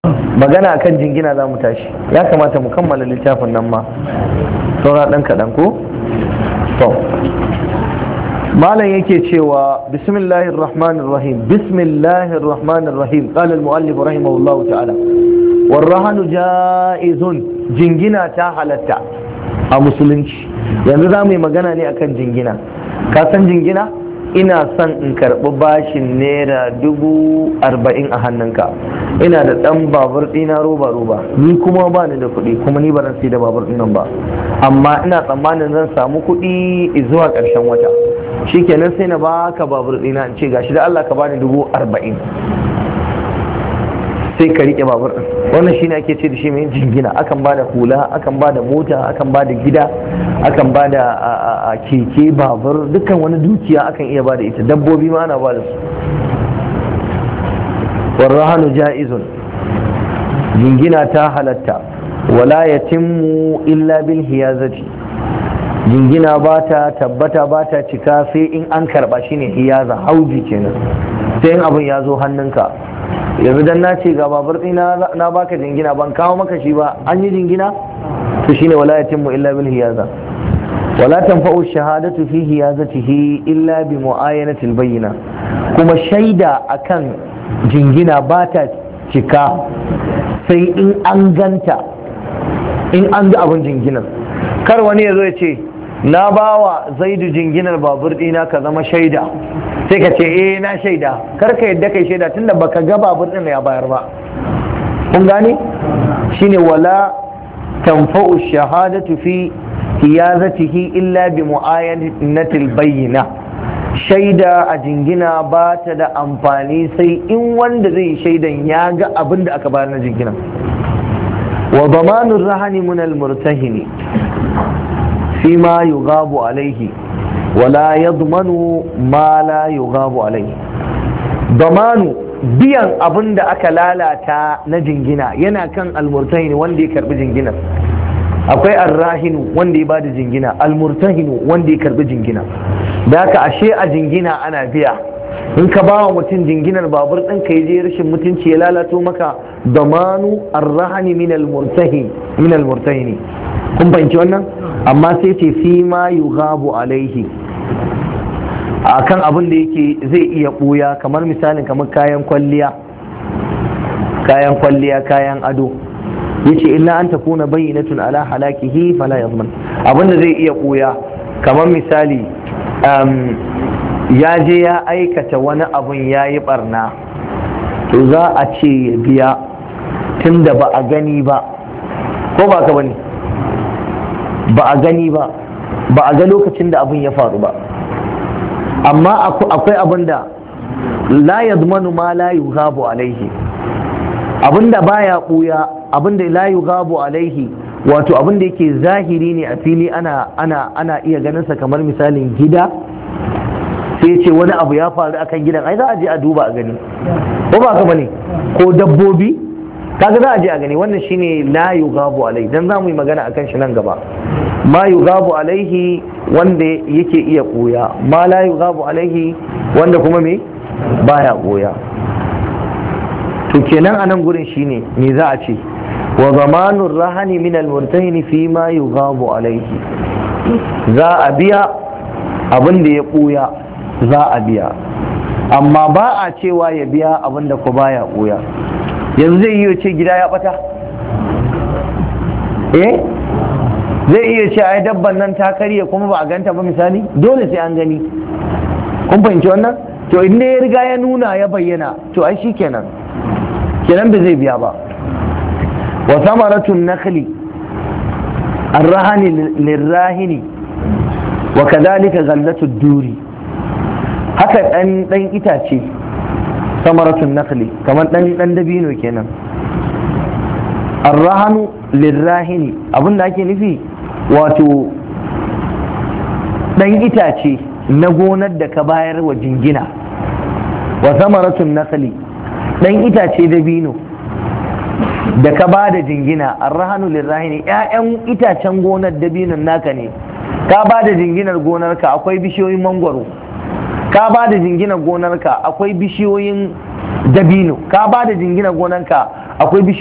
magana akan jingina za mu tashi ya kamata mu kammala littafin nan ma saura ɗan kaɗan ko? to malam yake cewa bismillahir rahmanir rahim bismillahir rahmanir rahim qala al muallif rahimahullah ta'ala warrahanu ja'izun jingina ta halatta a musulunci yanzu za mu yi magana ne akan jingina ka san jingina ina son in karɓi bashin naira dubu arba'in a hannunka ina da ɗan babur ɗina roba roba ni kuma ba ni da kuɗi kuma ni ba sai da babur ɗin ba amma ina tsammanin zan samu kuɗi zuwa ƙarshen wata shikenan sai na baka babur ɗina in ce gashi da Allah ka bani dubu arba'in sai ka riƙe babur ɗin wannan shine ake ce da shi mai jingina akan ba da hula akan ba da mota akan ba da gida akan ba da keke babur dukkan wani dukiya akan iya ba da ita dabbobi ma ana ba da su warrahanu ja'izun jingina ta halatta wala yatimmu illa bil hiyazati jingina ba ta tabbata ba ta cika sai in an karba shine hiyaza hauji kenan sai in abin ya zo hannunka yanzu dan na ce ga babur ɗina na baka jingina ban kawo maka shi ba an yi jingina to shine wala yatimmu illa bil hiyaza wala tanfa'u shahadatu fi hiyazatihi illa bi mu'ayanati al bayyina kuma shaida akan jingina ba ta cika sai in an ganta in an ga abin jinginar kar wani ya zo ya ce na bawa zaidu jinginar babur ɗina ka zama shaida sai ka ce eh na shaida kar ka yadda kai shaida tunda baka ga babur din ya bayar ba kun gane shine wala tanfa'u shahadatu fi hiyazatihi illa bi mu'ayanatil bayyina shaida a jingina ba ta da amfani sai in wanda zai shaidan ya ga abin da aka bayar na jingina wa damanur rahani min al murtahini فيما يغاب عليه ولا يضمن ما لا يغاب عليه ضمان biyan abin da aka lalata na jingina yana kan almurtahini wanda ya karbi jinginar akwai arrahinu wanda ya bada jingina almurtahinu wanda ya karbi jingina da haka ashe a jingina ana biya in ka ba wa mutum jinginar babur ɗin ka je rashin mutunci ya lalato maka damanu arrahani min almurtahini kun fahimci wannan amma sai ce fi ma yughabu alaihi akan abin da yake zai iya ɓuya kamar misalin kamar kayan kwalliya kayan kwalliya kayan ado yace illa an takuna bayyinatun ala halakihi fala yadman abin da zai iya ɓuya kamar misali ya je ya aikata wani abun ya yi barna to za a ce ya biya tunda ba a gani ba ko ba ka bane ba a gani ba ba a ga lokacin da abin ya faru ba amma akwai abin da la yadmanu ma la yughabu alaihi abin da baya buya abin da la yughabu alaihi wato abin da yake zahiri ne a fili ana ana ana iya ganin sa kamar misalin gida sai ce wani abu ya faru akan gidan ai za a je a duba a gani ko ba ka bane ko dabbobi kaga za a je a gani wannan shine la yughabu alaihi dan za mu yi magana akan shi nan gaba ma yughabu alaihi wanda yake iya koya ma la yughabu alaihi wanda kuma me baya koya to kenan a nan gurin shine me za a ce wa zamanur rahani min almurtahin fi ma yughabu alaihi za a biya abin da ya koya za a biya amma ba a cewa ya biya abin da ku baya koya yanzu zai iya ce gida ya bata eh zai iya ce ai dabban nan ta karye kuma ba a ganta ba misali dole sai an gani kun fahimci wannan to inda ya riga ya nuna ya bayyana to ai shikenan kenan ba zai biya ba wa samaratun nakhli arrahani lirrahini wa kadhalika ghallatu duri haka dan dan itace samaratun nakhli kamar dan dan dabino kenan arrahanu lirrahini abinda ake nufi wato dan itace na gonar da ka bayar wa jingina wa samaratun nakhli dan itace dabino da ka ba da jingina arrahanu lirrahini ƴaƴan itacen gonar dabinon naka ne ka ba da jinginar gonarka akwai bishiyoyin mangwaro ka ba da jinginar gonarka akwai bishiyoyin dabino ka ba da jinginar gonarka akwai